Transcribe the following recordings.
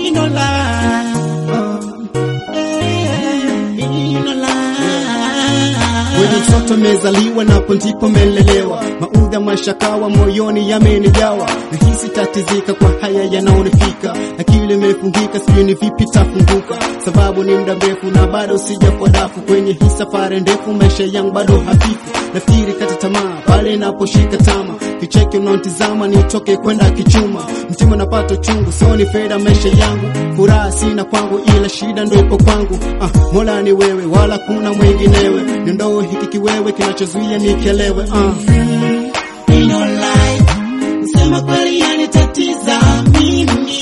in no lie. Oh, yeah, in no lie. Kweli mtoto mezaliwa napo ndipo melelewa, maudha mashakawa moyoni yamenijawa, nahisi tatizika kwa haya yanaonifika, akili imefungika, sijui ni vipi tafunguka, sababu ni muda mrefu na bado sijafua dafu kwenye hii safari ndefu, maisha yangu bado hafifu, nafikiri kata tamaa pale naposhika tama, kicheki unaotizama nitoke kwenda kichuma, mtima napata chungu, soni fedha maisha yangu, furaha sina kwangu, ila shida ndo ipo kwangu. Ah, Mola ni wewe, wala kuna mwinginewe, niondoe hiki kiwewe kinachozuia nikelewe. Ah. In no lie. Kusema kweli yanitatiza mimi.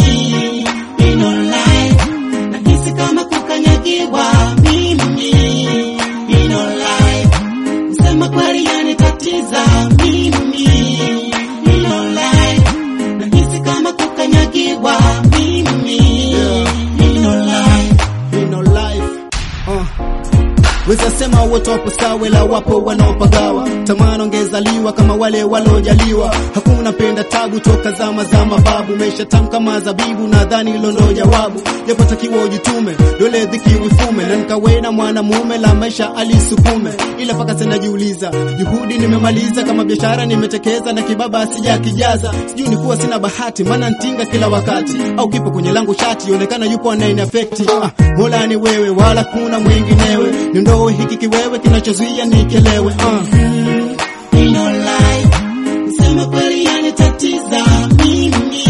In no lie. Nahisi kama kukanyagiwa mimi. In no lie. Kusema kweli yanitatiza mimi. In no lie. Nahisi kama kukanyagiwa mimi. In no lie. in our life. Uh. Weza sema wote wapo sawa, ila wapo wanaopagawa. Tamani ongezaliwa kama wale walojaliwa. Hakuna penda tabu toka zama za mababu, maisha tamu kama zabibu, nadhani hilo ndo jawabu. Japotakiwa ujitume, dole dhiki uifume, na nikawe na mwanamume la maisha alisukume, ila paka sasa najiuliza, juhudi nimemaliza, kama biashara nimetekeza, na kibaba sija kijaza. Sijui nikuwa sina bahati, maana ntinga kila wakati, au kipo kwenye langu shati, onekana yupo anaini affect. Ah, Mola ni wewe, wala kuna mwinginewe, niondoe hiki kiwewe kinachozuia nikelewe. Ah. In no lie. Kusema kweli yanitatiza mimi.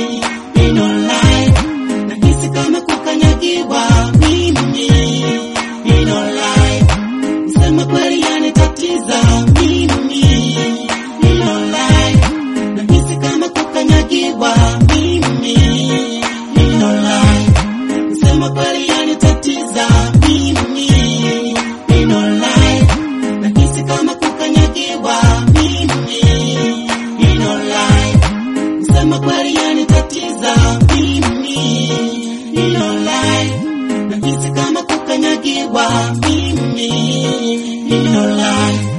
In no lie. Nahisi kama kukanyagiwa mimi. In no lie. Kusema kweli yanitatiza mimi. In no lie. Nahisi kama kukanyagiwa mimi. In no lie. Kusema kweli yanitatiza mimi. In no lie. Nahisi kama kukanyagiwa mimi. In no lie. Kusema kweli yanitatiza mimi. In no lie. Nahisi kama kukanyagiwa mimi. In no lie.